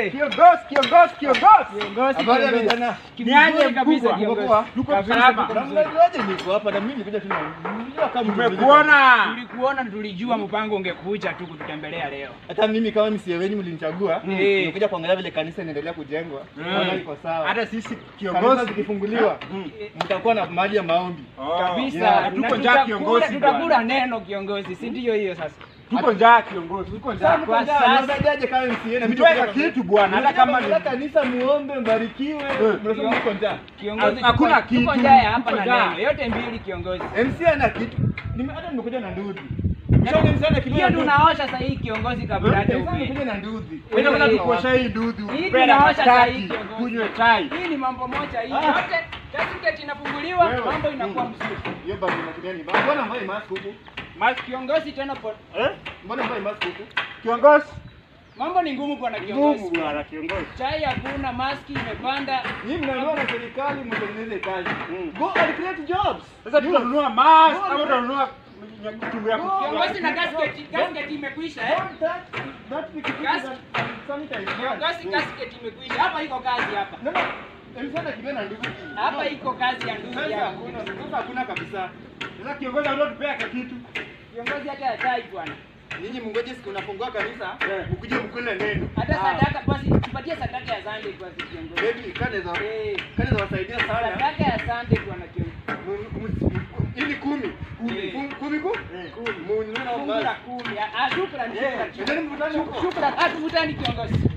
Eh. Kiongozi, kiongozi, kiongozi. Kiongozi, Habari ya kiongozi. vijana. Ni aje kabisa mkubwa. kiongozi. Mkubwa. Tuko Kabisa, salama. tuko Na vizuri. mnajuaje niko hapa na mimi nikuja tu na unajua kama Tumekuona. Tulikuona tulijua mpango ungekuja tu kututembelea leo. Hata mimi kama msie wenyu mlinichagua, Mm. nimekuja kuangalia vile kanisa inaendelea kujengwa. Naona liko sawa. Hata sisi kanisa kiongozi zikifunguliwa, Mm. mtakuwa na mahali ya maombi. Oh. Kabisa. yeah. Na Tuko njaa tutakula- kiongozi. Tutakula bwana. neno kiongozi, si ndio hiyo sasa? Tuko njaa kiongozi. Tuko njaa. Kwa Mko njaa, sasa- mnasaidiaje kama msie na mimi Mtweka nimekuja kitu bwana, hata kama ni Mnataka kanisa muombe mbarikiwe, Eh. mnasema mko njaa. Kiongozi Hakuna tuko- tuko kitu, njaa ya hapa tuko na njaa. neno. Yote mbili kiongozi. MC ana kitu. Nime hata nimekuja na nduthi. Mshauri MC ana kitu. Hiyo tunaosha sasa hii kiongozi kabla hata MC ufike. nimekuja na nduthi. Wewe unataka Hii- kuosha hii dudu. Hii Penda tunaosha sasa mastaki, hii kiongozi. Kunywe chai. Hii ni mambo moja hii. Ah. Yote certificate inafunguliwa, Wewe. mambo inakuwa Mm. mzuri. Hiyo bado inakuja ni. Mbona mbona mask huku? Mas kiongozi tena po, Eh? Mbona mbona mask huku? Kiongozi. mambo ni ngumu bwana Ngumu kiongozi. bwana kiongozi. Chai hakuna, maski imepanda. Nyinyi mnaambiwa na serikali mtengeneze kazi. Mm. Go and create jobs. Sasa tutanunua mask Go ama on. tutanunua kitu ya ku- Kiongozi na gasket, gasket imekwisha eh? Don't touch that pikipiki Gas- that sanitize. Kiongozi gasket imekwisha. Hapa iko kazi hapa. No, no. MC ana kitu na nduthi. Hapa iko kazi ya ndugu Sasa yangu. hakuna, sasa hakuna kabisa. Sasa kiongozi anatupea kitu. Kiongozi hata ya chai bwana. Nyinyi mngoje siku unafungua kanisa, Eh. mkuje mkule neno. Hata Ah. sadaka basi tupatie sadaka ya Sunday basi kiongozi. Baby, kanaweza Eh, kanaweza wasaidia sana. sadaka ya Sunday bwana kiongozi. Mu- mu- Ili kumi. Kumi. Kum- Kumi ku? Eh. Kumi. Mununue na Fungu la basi. kumi. Ah, shukrani, Eh, shukrani. endeni mkutane huko. Shukrani. Ah, tuvutani kiongozi.